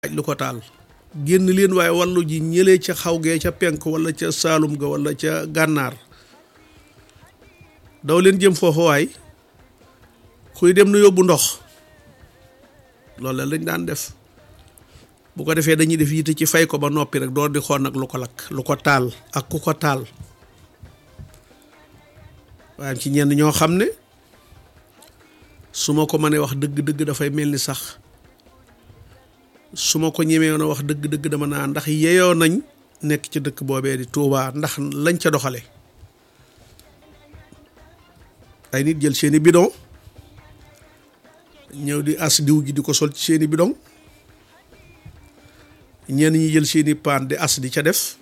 lu ko taal génn leen waaye wàllu ji ñëlee ca xaw gee ca penk wala ca saalum ga wala ca gànnaar daw leen jëm foofu waay kuy dem na yóbbu ndox loolu la lañ daan def bu ko defee dañuy def yitte ci fay ko ba noppi rek door di xool nag lu ko lakk lu ko taal ak ku ko taal waaye ci ñenn ñoo xam ne su ma ko mënee wax dëgg-dëgg dafay mel ni sax su ma ko ñemee woon a wax dëgg-dëgg dama naa ndax yeyoo nañ nekk ci dëkk boobee di Touba ndax lañ ca doxale ay nit jël seeni bidon ñëw di as diw gi di ko sol ci seeni bidon ñenn ñi jël seeni paan di as di ca def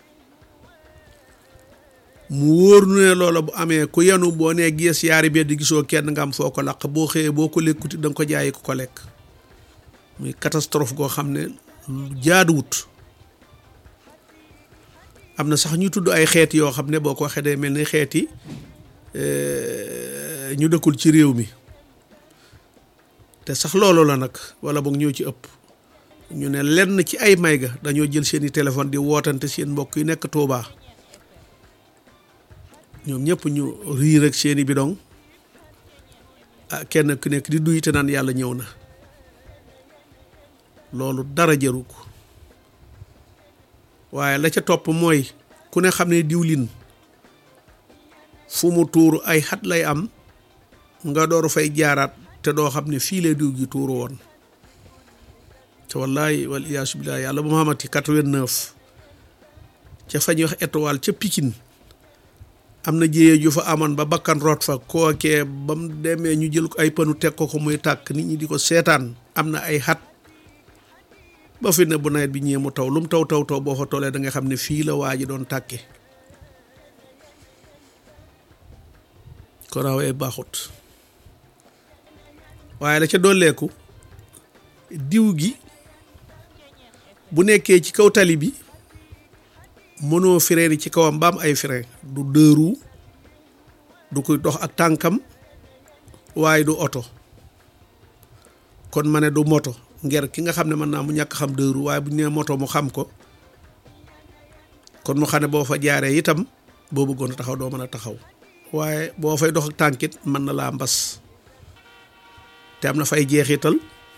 mu wóor nu ne loola bu amee ku yenu boo nee gees yaari bee di gisoo kenn nga am foo ko laq boo xëyee boo ko lekkuti da nga ko jaayi ko ko lekk muy catastrophe goo xam ne jaaduwut am na sax ñu tudd ay xeet yoo xam ne boo ko waxee day mel ni xeeti ñu dëkkul ci réew mi te sax loolu la nag wala boog ñoo ci ëpp ñu ne lenn ci ay may ga dañoo jël seeni téléphone di wootante seen mbokk yi nekk Touba ñoom ñëpp ñu riir ak seeni bidong ah kenn ku nekk di duy te naan yàlla ñëw na loolu dara jëru ko waaye la ca topp mooy ku ne xam ne diwlin fu mu tuuru ay xat lay am nga door fay jaaraat te doo xam ne fii lay diw gi tuuru woon te wallahi wal iyaasu billahi yàlla bu ma xamati quatre-vingt-neuf ca fa ñuy wax étoile ca Pikine am na jéyee ju fa amoon ba bakkan root fa kookee ba mu demee ñu jël ko ay panu teg ko ko muy tàkk nit ñi di ko seetaan am na ay xat ba fi ne bu nawet bi ñëwee mu taw lu mu taw taw taw boo fa tollee da nga xam ne fii la waa ji doon tàkke ko rawee baaxut waaye la ca dolleeku diw gi bu nekkee ci kaw tali bi mënoo frein ci kawam ba am ay frein du dëru du koy dox ak tànkam waaye du oto kon ma ne du moto nger ki nga xam ne mën naa mu ñàkk xam dëru waaye bu ñu nee moto mu xam ko kon mu xam ne boo fa jaaree itam boo bëggoon a taxaw doo mën a taxaw waaye boo fay dox ak tànkit mën na laa mbas te am na fay jeexital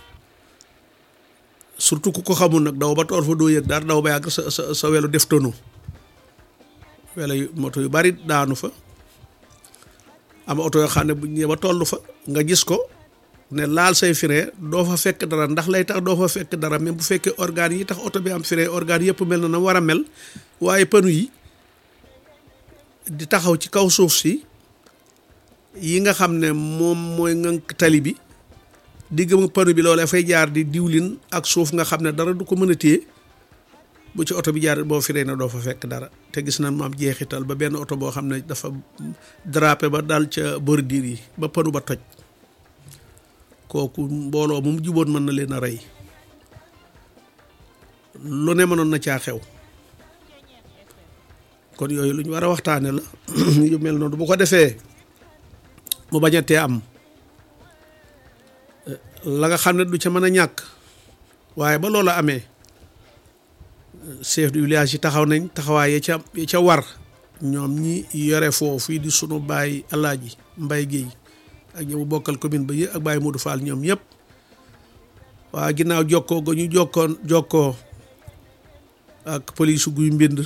surtout ku ko xamul nag daw ba toor fa doo yëg dara daw ba yàgg sa sa sa welu def tonu welo yu moto yu bari daanu fa am oto yoo xam ne bu ñëwee ba toll fa nga gis ko ne laal say frein doo fa fekk dara ndax lay tax doo fa fekk dara même bu fekkee organes yi tax oto bi am frein organes yëpp mel na na war a mel waaye panu yi di taxaw ci kaw suuf si yi nga xam ne moom mooy ngànk tali bi digg ma panu bi loolee fay jaar di diwlin ak suuf nga xam ne dara du ko mën a téye bu ci oto bi jaar boo firee ne doo fa fekk dara te gis na mu am jeexital ba benn oto boo xam ne dafa drapé ba dal ca bordure yi ba panu ba toj kooku mbooloo moom juboon mën na leen a rey lu ne mënoon na caa xew kon yooyu lu ñu war a waxtaane la yu mel noonu bu ko defee mu bañ a tee am la nga xam ne du ca mën a ñàkk waaye ba loola amee chef du village yi taxaw nañ taxawaay ya ca ya ca war ñoom ñi yore foofu di sunu baay alaaji mbay géey ak ñi mu bokkal commune ba yëpp ak baay Modou Fall ñoom ñëpp waa ginnaaw jokkoo ga ñu jokkoon jokkoo ak police guy mbind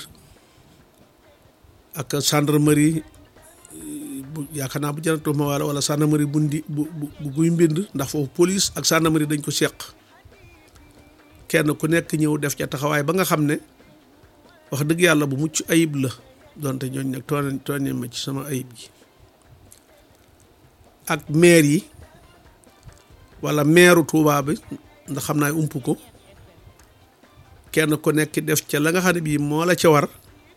ak gendarmerie bu yaakaar naa bu janatu ma wala wala gendarmerie bu ndi bu bu guy mbind ndax foofu police ak gendarmerie dañ ko seq kenn ku nekk ñëw def ca taxawaay ba nga xam ne wax dëgg yàlla bu mucc ayib la donte ñooñ nag tooñ tooñ ma ci sama ayib ji ak maire yi wala maireu Touba bi ndax xam naa ump ko kenn ku nekk def ca la nga xam ne bii moo la ca war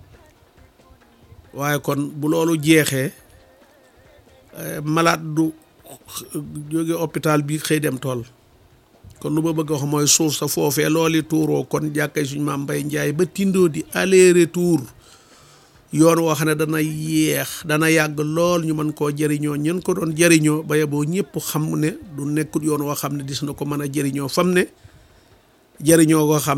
waaye kon bu loolu jeexee malade du jóge hôpital bi xëy dem tool kon lu ma bëgg a wax mooy suuf sa foofee looli tuuroo kon jàkkay suñu maam Mbay Njaay ba tindoo di aller retour yoon woo xam ne dana yeex dana yàgg lool ñu mën koo jëriñoo ñen ko doon jëriñoo ba yeboo ñëpp xam ne du nekkut yoon woo xam ne dis na ko mën a jëriñoo fam ne jëriñoo koo xam